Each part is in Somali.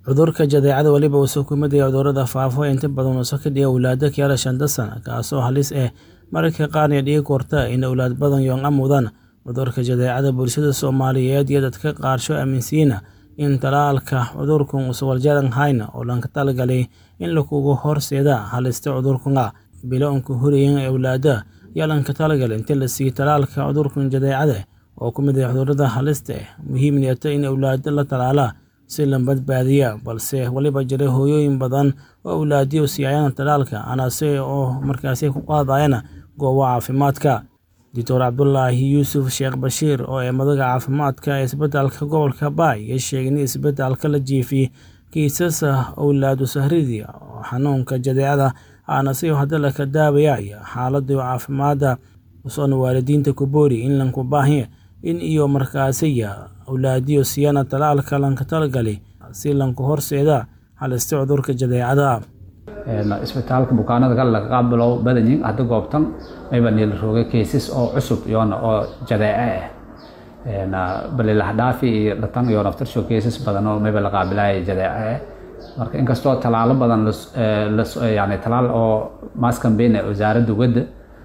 Cudurka jadeecada weliba wuxuu ku mid yahay cudurrada faafa ee inta badan uu ka dhigo awlaadda ka yara shanta sano, kaasoo halis ah mararka qaarna dhigi karta in awlaad badan yoong amuudaan. Cudurka jadeecada bulshada Soomaaliyeed iyo dadka qaarsho aaminsan yihiin in tallaalka cudurkan uusan waxyeello lahayn oo loogu talagalay in lagu horseedo halista cudurkan. Bilowga hooyada ee awlaadda ayaa loogu talagalay in la siiyo tallaalka cudurka jadeecada oo ka mid ah cudurrada halista ah. Muhiimna waa in awlaadda la tallaalo si loo badbaadiyo, balse waxaa jira hooyooyin badan oo awlaadooda siiyay tallaalka anaasay oo markaasi ku qaadaya goobaha caafimaadka. Dr. Cabdulaahi Yuusuf Sheekh Bashiir oo ah madaxa caafimaadka ee isbitaalka gobolka Bay ayaa sheegay in isbitaalka la jiifiyay kiisas awlaad u saameeyay xanuunka jadeecada anaasay oo hadda la daaweeyo xaaladooda caafimaad. Wuxuuna waalidiinta ku booriyay in loo baahan yahay in ay markaasi awlaadooda siiyaan tallaalka loogu talagalay si looga hortago halista cudurka jadeecada. isbitaalka bukaanada kale laga qaabilo badan yihiin hadda goobtan mayba niil roogay cases oo cusub iyoona oo jadeece ah balilah dhaafi iyo dhatan iyo naftarsho cases badan oo mayba la qaabilaya jadeece marka inkastoo talaalo badan yani talaal oo mass campaign wasaaradda wadda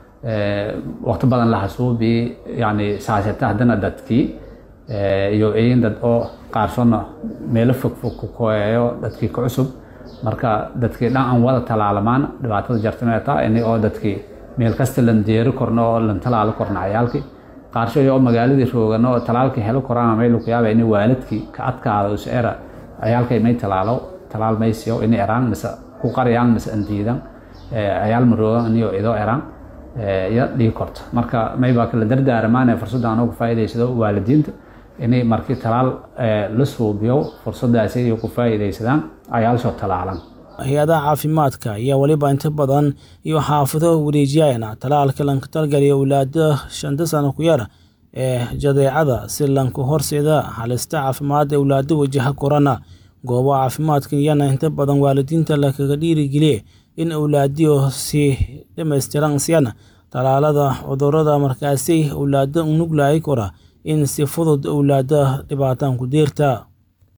waqti badan la xasuubi yani saasata haddana dadkii iyo iyin dad oo qaarsona meelo fog fog ku koyayo dadkii ka cusub marka dadkii dhan aan wada talaalamaan dhibaatada jartana taa in oo dadkii meel kasta lan deeri korno oo lan talaalo korno ciyaalkii qaarsho oo magaaladii roogano oo talaalkii helo koraan meel ku yaaba in waalidkii ka adkaado us era ciyaalkay may talaalo talaal may siyo in eraan mise ku qariyaan mise andiidan ciyaal ma roogan iyo idoo eraan ya dhigi korto marka may baa kala dardaarmaan fursadda aan uga faa'iidaysado waalidiinta inay markii talaal la suubiyo fursadaasi ay ku faa'iidaysadaan cayaalsoo talaalan hay-adaha caafimaadka ayaa weliba inta badan iyo xaafado wareejiyayana tallaalka loogu talagalay awlaadda shanta sano ku yar ee jadeecada si looga horseedo halista caafimaad ee awlaadda wajaha korona. Goobaha caafimaadka ayaana inta badan waalidiinta lagaga dhiirigeliyaa in awlaadooda si dhammaystiran siiyaan tallaalada cudurrada markaasi awlaadda u nuglayn kara in si fudud awlaadda dhibaato ku jirta.